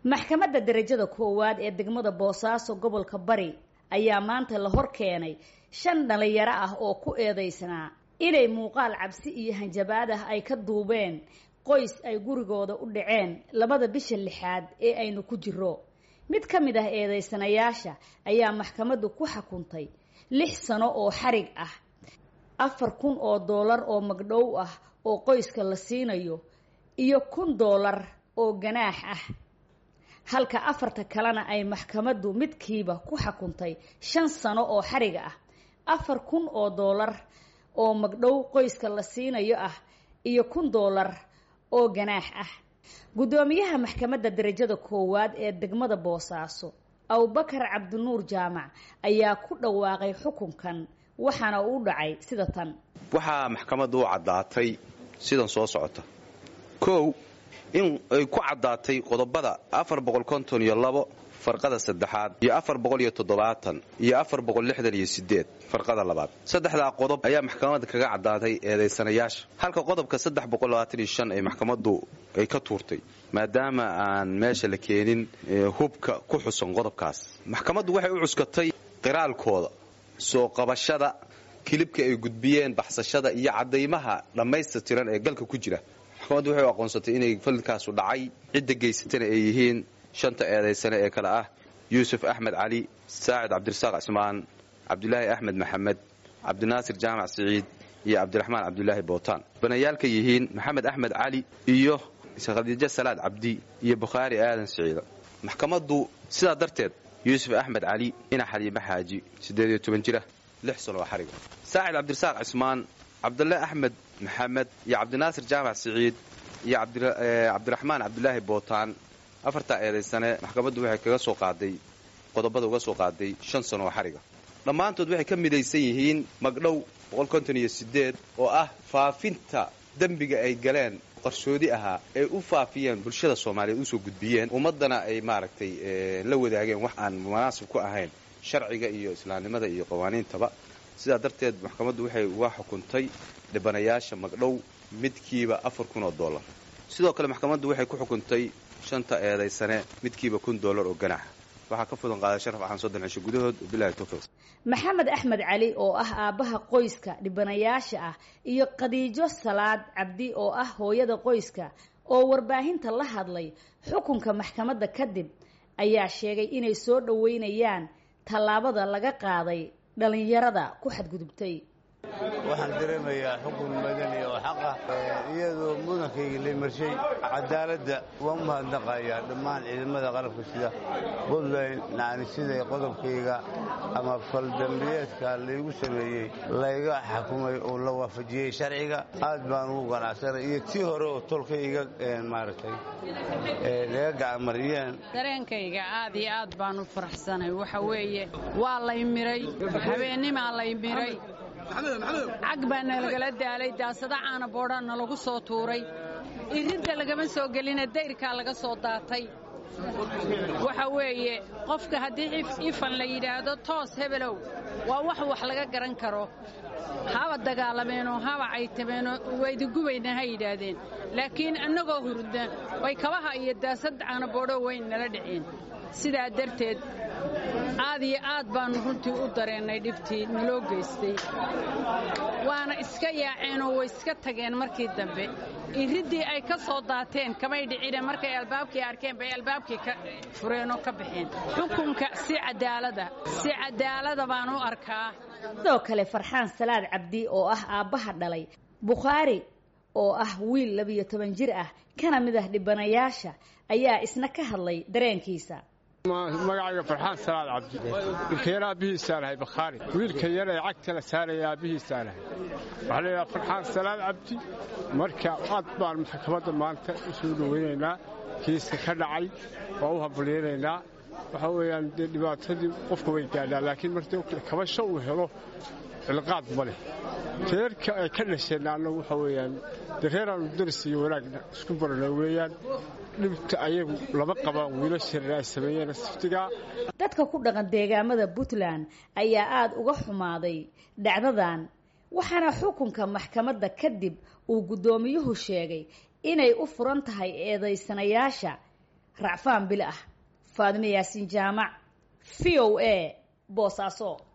maxkamadda darajada koowaad ee degmada boosaaso gobolka bari ayaa maanta la hor keenay shan dhalinyaro ah oo ku eedeysnaa inay muuqaal cabsi iyo hanjabaad ah ay ka duubeen qoys ay gurigooda u dhaceen labada bisha lixaad ee aynu ku jiro mid ka mid ah eedeysanayaasha ayaa maxkamaddu ku xukuntay lix sano oo xarig ah afar kun oo doolar oo magdhow ah oo qoyska la siinayo iyo kun doolar oo ganaax ah halka afarta kalena ay maxkamaddu midkiiba ku xukuntay shan sano oo xariga ah afar kun oo doolar oo magdhow qoyska la siinayo ah iyo kun doolar oo ganaax ah guddoomiyaha maxkamadda darajada koowaad ee degmada boosaaso abubakar cabdinuur jaamac ayaa ku dhawaaqay xukunkan waxaana uu dhacay sida tan waxaa maxkamaddu u caddaatay sidan soo socota kow in ay ku caddaatay qodobada afar boqol konton iyo labo farqada saddexaad iyo afar boqol iyo toddobaatan iyo afar boqol lixdan iyo sideed farqada labaad saddexdaa qodob ayaa maxkamadda kaga caddaatay eedaysanayaasha halka qodobka saddex boqol labaatan iyo shan ay maxkamaddu ay ka tuurtay maadaama aan meesha la keenin hubka ku xusan qodobkaas maxkamaddu waxay u cuskatay qiraalkooda soo qabashada kilibka ay gudbiyeen baxsashada iyo caddaymaha dhammaystirtiran ee galka ku jira maxkamaddu waxay u aqoonsatay inay falkaasu dhacay cidda geysatana ay yihiin shanta eedaysane ee kale ah yuusuf axmed cali saacid cabdirasaaq cismaan cabdulaahi axmed maxamed cabdinaasir jaamac siciid iyo cabdiraxmaan cabdulaahi bootaan banayaalka yihiin maxamed axmed cali iyo khadiijo salaad cabdi iyo bukhaari aadan siciida maxkamaddu sidaa darteed yuusuf axmed cali ina xaliime xaaji siddeed iyo toban jira lix sano oo xariga saacid cabdirasaaq cismaan cabdulle axmed maxamed iyo cabdinaasir jaamac siciid iyo cabdiraxmaan cabdulaahi bootaan afartaa eedaysane maxkamaddu waxay kaga soo qaaday qodobada uga soo qaaday shan sano oo xariga dhammaantood waxay ka midaysan yihiin magdhow oo ah faafinta dembiga ay galeen qarshoodi ahaa ay u faafiyeen bulshada soomaaliyeed usoo gudbiyeen ummaddana ay maaragtay la wadaageen wax aan munaasib ku ahayn sharciga iyo islaamnimada iyo qawaaniintaba sidaa darteed maxkamaddu waxay uga xukuntay dhibanayaasha magdhow midkiiba afar kun oo dollar sidoo kale maxkamaddu waxay ku xukuntay shanta eedaysane midkiiba kun dollar oo ganaaxa waxaa ka fudan qaaday sharaf axan soddon cisho gudahood bilahi towfiiq maxamed axmed cali oo ah aabbaha qoyska dhibanayaasha ah iyo khadiijo salaad cabdi oo ah hooyada qoyska oo warbaahinta la hadlay xukunka maxkamadda kadib ayaa sheegay inay soo dhoweynayaan tallaabada laga qaaday dhallinyarada ku xadgudubtay waxaan dareemayaa xukun madani oo xaqa iyadoo mudankayga la marshay cadaaladda waan u mahadnaqayaa dhammaan ciidamada qalabka sida puntland naanisiday qodobkayga ama faldambiyeedka laygu sameeyey layga xakumay oo la waafajiyey sharciga aad baan ugu ganacsanay iyo tii hore oo tolka iga maaragtay laga gacamariyeen dareenkayga aad iyo aad baan u faraxsanay waxa weeye waa lay miray habeennimaa lay miray cag baa nalagala daalay daasada caana boodhaa nalagu soo tuuray iridda lagama soo gelina dayrkaa laga soo daatay waxa weeye qofka haddii ifan la yidhaahdo toos hebelow waa wax wax laga garan karo haba dagaalameenoo haba caytameenoo waydagubayna ha yidhaahdeen laakiin annagoo hurudna way kabaha iyo daasad caana boodho weyn nala dhiceen sidaa darteed aad iyo aad baannu runtii u dareennay dhibtii naloo geystay waana iska yaaceenoo way iska tageen markii dambe iriddii ay ka soo daateen kamay dhicine markay albaabkii arkeen bay albaabkii ka fureenoo ka baxeen xukunka si cadaalada si cadaalada baan u arkaa sidoo kale farxaan salaad cabdi oo ah aabbaha dhalay bukhaari oo ah wiil labiyo toban jir ah kana mid ah dhibanayaasha ayaa isna ka hadlay dareenkiisa magacayga farxaan salaad cabdi wiilka yar aabbihiisaan ahay bakhaari wiilka yar ee cagta la saaraya aabbihiisaan ahay waxaa la yidhaha farxaan salaad cabdi marka aad baan maxkamadda maanta u soo dhoweynaynaa kiiska ka dhacay waa u hambalyaynaynaa waxaa weeyaan dee dhibaatadii qofka way gaadhaa laakiin markii kabasho uu helo cilqaad ma leh reerka ay ka dhasheenna annagu waxaa weeyaan dee reeraannu daris iyo wanaagna isku barana weeyaan dhibta ayagu lama qabaan wiilashareer ay sameeyeen siftigaa dadka ku dhaqan deegaamada puntland ayaa aada uga xumaaday dhacdadan waxaana xukunka maxkamadda kadib uu guddoomiyuhu sheegay inay u furan tahay eedaysanayaasha racfaan bil ah faadime yaasiin jaamac v o a boosaaso